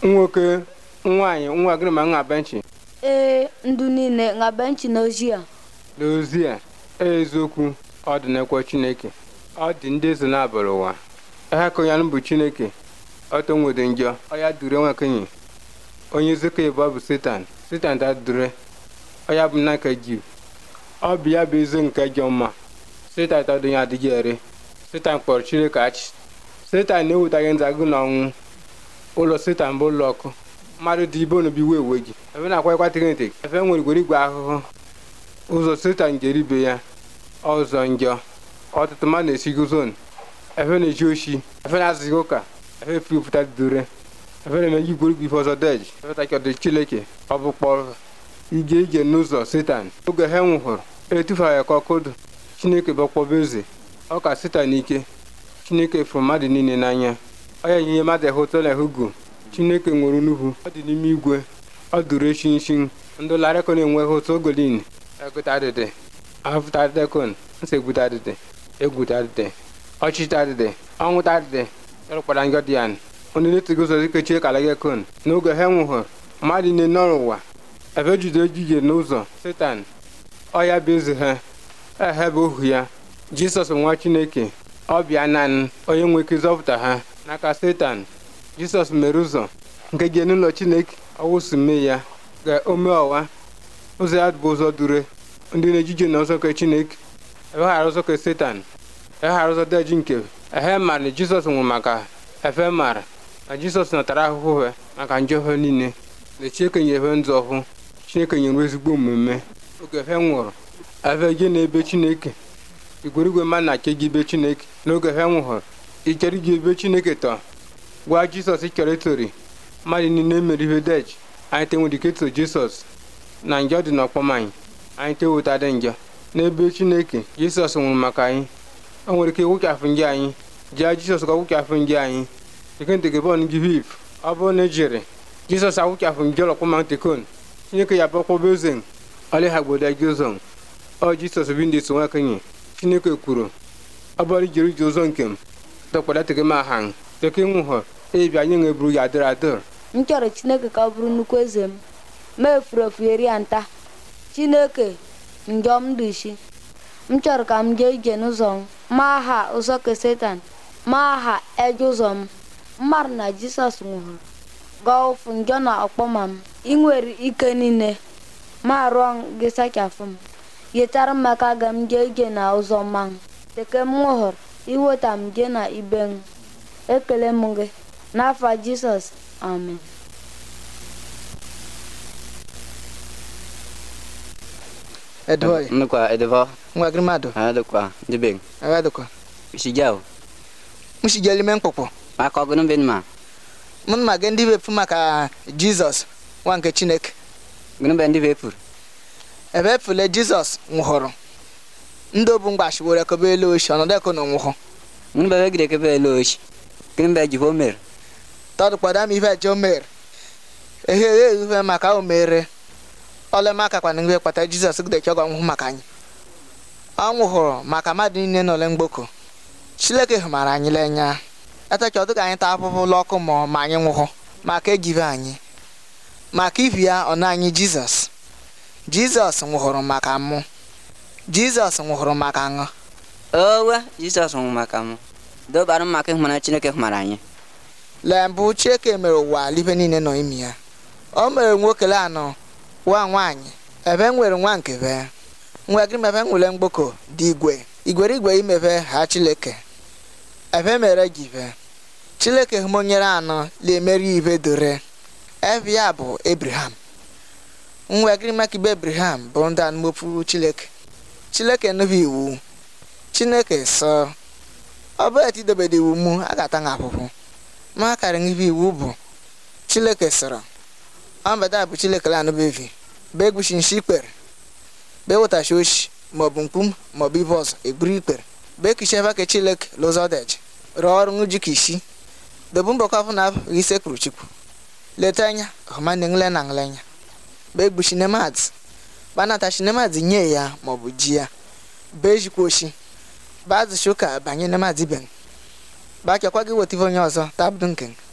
nwoke nwaanyị nwa gịnị ma nha benchi ee ndụ niile nga benchi n'ozi a n'ozi a eziokwu ọ dị n'ekwe chineke ọ dị ndị eze na-abụrụ ụwa ha ka onye bụ chineke ọtọ nwere njọ ọya dure nwakenyi onye zeko ịbụ bụ setan setan ta dure ọya bụ nna nke jiv ọ bụ ya bụ eze nke jọ mma setan ta donye adịghị ere setan kpọrọ chineke achị setan na-ewetaghị nzagụ na ọnwụ ụlọ setan bụ ụlọ ọkụ mmadụ dị ibe onobi wee ewe gị ebe na-akwa ịkwatịghị ntị efe nwere igwere igwe ahụhụ ụzọ setan jere ibe ya ọzọ njọ ọtụtụ mmadụ na-esigo zon efe na-eji oshi efe na-azụghị ụka efe fupụta dure efe na-emeji igwerigwe ife ọzọ deji efe takọdị chileke ọ bụ kpọrọ ije ije n'ụzọ setan oge ha nwụhụrụ etufara ya ka ọkụdụ chineke bụkpọba eze ọ ka setan ike chineke fụrụ mmadụ niile n'anya ọ ya ihe mmadụ ehụta na ehugu chineke nwere nnukwu ọ dị n'ime igwe ọ dụrụ echi nshi ndị larịkọ na-enweghị ụtọ ogolin egụta adịdị ahụfụta adịdịkon nsegbute adịdị egwute adịdị ọchịchị adịdị ọnwụta adịdị ịrụkpara njọ dị ya onye na-etigo ụzọ dịka kala gị kon n'oge ha nwụhụrụ mmadụ niile nọrọ ụwa ebe jide ejije n'ụzọ setan ọya bụ eze ha ehe bụ ohu ya jisọs nwa chineke ọ bịa naanị onye nwe ike zọpụta ha n'aka setan jisọs mere ụzọ nke je n'ụlọ chineke ọwụsụ mee ya ga ome ọwa ụzọ ya bụ ụzọ dure ndị na-ejije na ụzọ nke chineke eweghara ụzọ nke setan eweghara ụzọ deji nke ehe mara na jisọs nwụrụ maka efe mara na jisọs natara ahụhụ ha maka njọ ha niile na chineke nyere ndụ ọhụụ chineke nyere ezigbo omume oge ha nwụrụ efe je n'ebe chineke igwerigwe mmadụ na-ache gị ibe chineke n'oge ha nwụhụrụ ichere gị ebe chineke tọ gwa jisọs chọrọ itori mmadụ niile mere ihe deji anyị tenwere ike to jisọs na njọ dị n'ọkpọm anyị anyị teweta dị njọ n'ebe chineke jisọs nwụrụ maka anyị o nwere ike wụchafụ nje anyị jee jisọs ka wụchafụ nje anyị tekenteke gị hif ọ bụrụ na ejiri jisọs awụchafụ nje ọlọkpọma tekon chineke ya bụkpọba oze ọlị ha gbodo gị ụzọ ọ jisọs bi ndị so nwakenye chineke kwuru ọ bụrụ ijiri ije ụzọ nke m dọkpara teke ma ha teke nwụhụ ebi anyị nweburu ya adịrị adịrị m chọrọ chineke ka ọ bụrụ nnukwu eze m ma efuru efu eri ya nta chineke njọ m dị isi m chọrọ ka m jee ije n'ụzọ m ma aha ụzọ ke setan ma aha eje ụzọ m mmadụ na jisọs nwụrụ gaa ụfụ njọ na ọkpọma m ị nwere ike niile ma rụọ gị sachafụ m yetara m maka ga m jee ije na ụzọ mma m teke m nwụhụrụ iweta m jee na ibe m ekele m gị n'afa jisọs amen Edwoi, Nukwa edevo, nwa grimado, adukwa dibeng. awadoko. Shijao, Mushijeli menkpokpo. maka ọgụnụ bin ma. Mun ma ga ndị befu maka Jizọs nwa nke Chineke. Gụnụ be ndị vepur. Ebe efule Jizọs nwụhụrụ. Ndị obu mgbashi were kobe elu oshi ọnọdụ eko na onwụhụ. Gụnụ be wegide kebe elu oshi. Gụnụ be jivo mer. Tọdụ kwada m ihe eje o mere. Ehe ehe ihe maka o mere. Ole maka kwana ihe kpata Jizọs gide chọgọ nwụhụ maka anyị. Ọ nwụhụrụ maka mmadụ niile n'ole mgboko. Chineke hụmara anyị lenya. Etacha ọdụ ka anyị taa afụfụ ụlọ ọkụ ma ma anyị nwụhụ maka ejive anyị. Maka ibi ya ọ na anyị Jizọs. Jizọs nwụhụrụ maka mụ. Jizọs nwụhụrụ maka aṅụ. Owe, Jisọs nwụrụ maka m. Dobarụ m maka ịhụmana Chineke hụmara anyị. Lee mbụ Chineke mere ụwa libe niile nọ imi ya. O mere nwokele anọ nwa nwaanyị ebe nwere nwa nke be. Nwa gị mebe nwere mgboko dị igwe. Igwere igwe imebe ha Chineke. Ebe mere jive. Chineke hụmonyere anọ na-emeri ibe dore. Ebe ya bụ Abraham. Nwa gị maka ibe Abraham bụ ndị anụmopụ Chineke. Chineke nụbụ iwu. Chineke sọ. Ọ bụ etu idobede iwu mụ a ga-ata na afụfụ. ma akara n'ibe iwu bụ Chineke sọrọ. Ọ mbada bụ Chineke la anụbevi. Be egwushi nshi ikpere. Be wetashi oshi maọbụ mkpum maọbụ ibe ọzọ egburu ikpere. Be kishi ebe ke Chineke lụzọ deji. Rụọ ọrụ ngu jika isi. Dobu mbọkọ afọ na ise kwuru chukwu. Leta anya ọma na ngle na nglenya. Be egbushi nemadị. Banata shi nemadị nye ya maọbụ ji ya. Be ejikwa oshi. Bazụ shuka banye nemadị ben. bakekwa gị weta ife onye ọzọ tabụdụ nke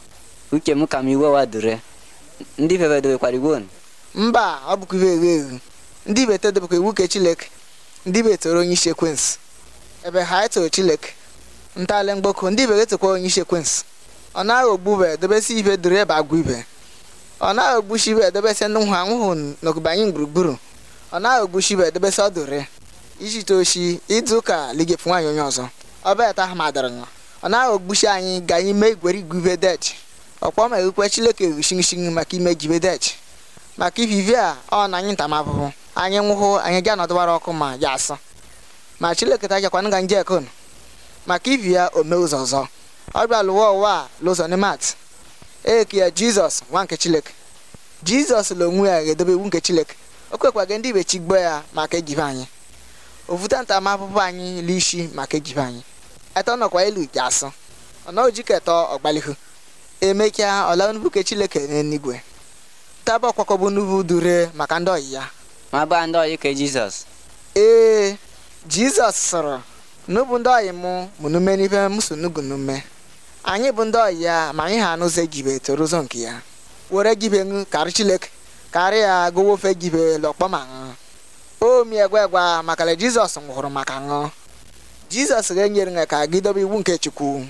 uche m ka m iwe wa dure ndị fefe dobekwara iwu unu mba ọ bụkwa iwe eghe eghe ndị ibe tedobekwa iwu ke chileke ndị ibe toro onye isi ekwensu ebe ha etoro chileke ntọala mgboko ndị ibe getokwa onye isi ekwensu ọ na-aghọgbu be edobesi ibe duru ebe agwa ibe ọ na-aghọgbusi ibe edobesi ndị nhụ anwụhụ n'ogubanye gburugburu ọ na-aghọgbusi ibe edobesi ọdụre ijite oshi ịdị ụka ligepụ nwaanyị onye ọzọ ọba eta ha madara ṅụ ọ na-aghọgbusi anyị ga anyị mee igwere igwe ibe deji ọkpọ ma ekwukwe chileke ghushingshin maka ime jibe deji maka ivivi a ọ na anyị ntamahụhụ anyị nwụhụ anyị ga nọdụbara ọkụ ma ya asọ ma chileke ta jakwana ga nje ekon maka ivi ya ome ụzọ ọzọ ọ bịa lụwa ụwa a lụzọ nemat eke ya jizọs nwa nke chileke jizọs la onwe ya ga-edobe iwu nke chileke o kwekwaga ndị ibe chigbo ya maka ejibe anyị ofuta ntamahụhụ anyị l'ishi maka ejibe anyị etọ nọkwa elu ji asụ ọ na ojiketọ ọgbalihu emechaa ọla nnukwu ke chileke n'eluigwe taba ọkwakọbụ nnukwu dure maka ndị ọyị ya ma baa ndị ọyị ka jizọs ee jizọs sọrọ n'ubu ndị ọyị mụ mụ nume n'ibe m so nugu nume anyị bụ ndị ọyị ya ma anyị ha anụzọ gibe toro ụzọ nke ya were gibe ṅụ karị chileke karị ya gụwa ofe gibe lọkpọ ma ṅụ o mi egwa egwa maka na jizọs nwụrụ maka ṅụ jizọs ga-enyere ṅa ka gị dobe iwu nke chukwu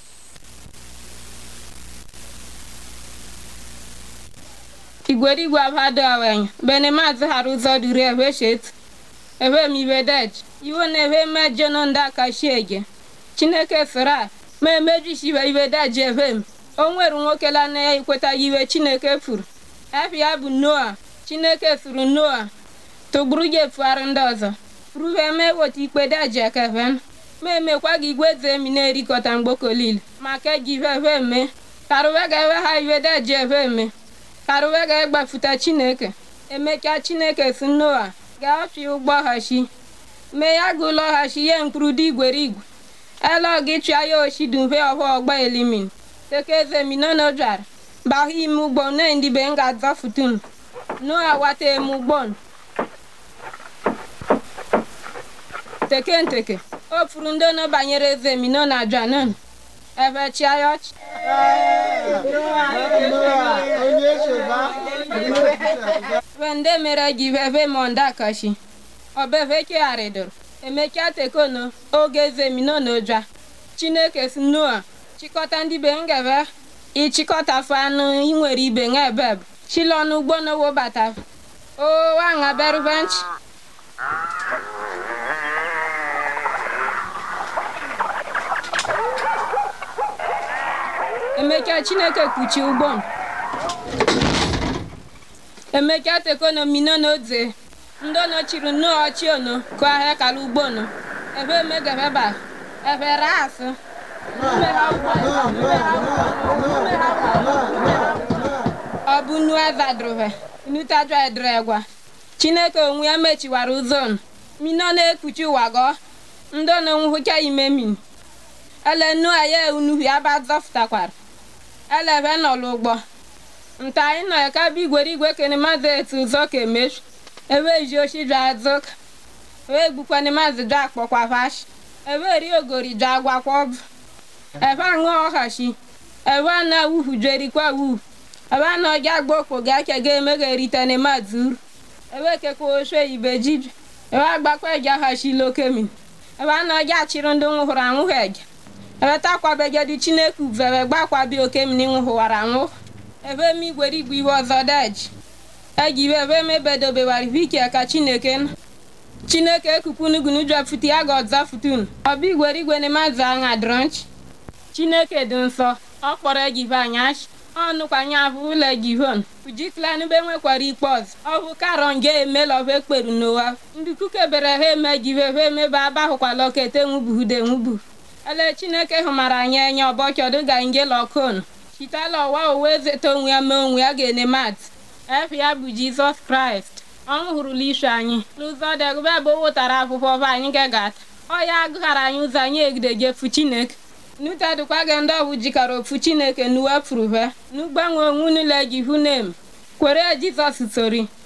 igwerigwe abado awenya bene maazị hara ụzọ duru ebe shetu ebe m ibe dej iwo na ebe mejọ nọ ndị aka shiege chineke soro a ma emejisibe ibe deji ebe m o nwere nwoke la na ya ikwetaghị iwe chineke furu efe ya bụ noa chineke suru noa tụgburu ya efugharị ndị ọzọ ruve ma eweta ikpe deji ekeven ma emekwa gị igwe eze emi na-erikọta mgbokolile maka eji ive ebe eme karụwe ga ebe ha iwe deji ebe eme karụwe ga-egbafuta chineke emechaa chineke si noa ga-afị ụgbọghachi mee ya ga ụlọghachi ye mkpụrụ dị igwere igwe ele gị chụa ya oshi dumve ọhụ ọgba elimin tekeze minono jara bahụ ime ugbo ne ndị be nga zọfutun noa wata eme ugbon teke nteke o furu ndị ono banyere eze mino na janon ebe chia ya ọchị wende mere gị veve monda kashi ọbeve kegharịdoro emechaa tekono oge eze mino n'oja chineke si noa chịkọta ndị be ngeve ịchịkọtafu anụ inwere ibe nga ebeb chilọnụ ugbo n'owobata o wanga beruvenchi emechaa chineke kpuchi ụgbọ emechaa tekono mino na oze ndị ono chiri nnu ọchị ono kụ ahịa kala ugbo no ebe emegeveba ebe rasụ ọ bụ nu ezadrove nutajwa edregwa chineke onwe ya mechiwara ụzọ mino na-ekpuchi ụwa gọ ndị ono nwụhụcha ime min ele nu aya unuhu ya ba zọfụtakwara elebe nọlụ ụgbọ nta anyị nọ ya ka bụ igwere igwe kene mazị etu ụzọ ka emechu ebe ji oshi jụ azụka ebe gbukwana mazị jụ akpọkwa vashi ebe ri ogori jụ agwakwa ọbụ ebe aṅụ ọhashi ebe a na wuhu jerikwa wuhu ebe a na ọja agba okpo ga ake ga eme ga eritene mazị uru ebe kekwa oshe ibe jibi ebe agbakwa eji ahashi lokemin ebe a na ọja achịrị ndị nwụhụrụ anwụghị eja ebe takwabegedi chineke uvebe gbakwabi okemini nwụhụwara anwụ ebe m igwere igwe iwe ọzọ deji eji iwe ebe mebedobewara vikia ka chineke nọ chineke ekukunugunu jọfutu ya ga ọzọ futun ọbụ igwere igwe na mazụ anya dronchi chineke dị nsọ ọ kpọrọ ejive anyashi ọnụkwanye ahụ ụlọ ejivon ujiklanube nwekwara ikpe ọzọ ọ bụ karọ nge emelọva ekperu n'ụwa ndị kukebere ha eme jive ha emebe abahụkwala okete nwubuhude nwubu ele chineke hụmara anyị enye ọbọchọdụ ga nje lọkon chitala ọwa owe ezeta onwe ya mee onwe ya ga-ene mat efe ya bụ jizọs kraịst ọ nwụhụrụla isu anyị n'ụzọ degube bụ wụtara akwụkwọ ọba anyị gegata ọ ya agụghara anyị ụzọ anyị egidejefu chineke nutedụkwa gị ndị ọbụ jikọrọ ofu chineke n'uwe furuve n'ugbanwe onwe unule ji hu nem kwere jizọs sori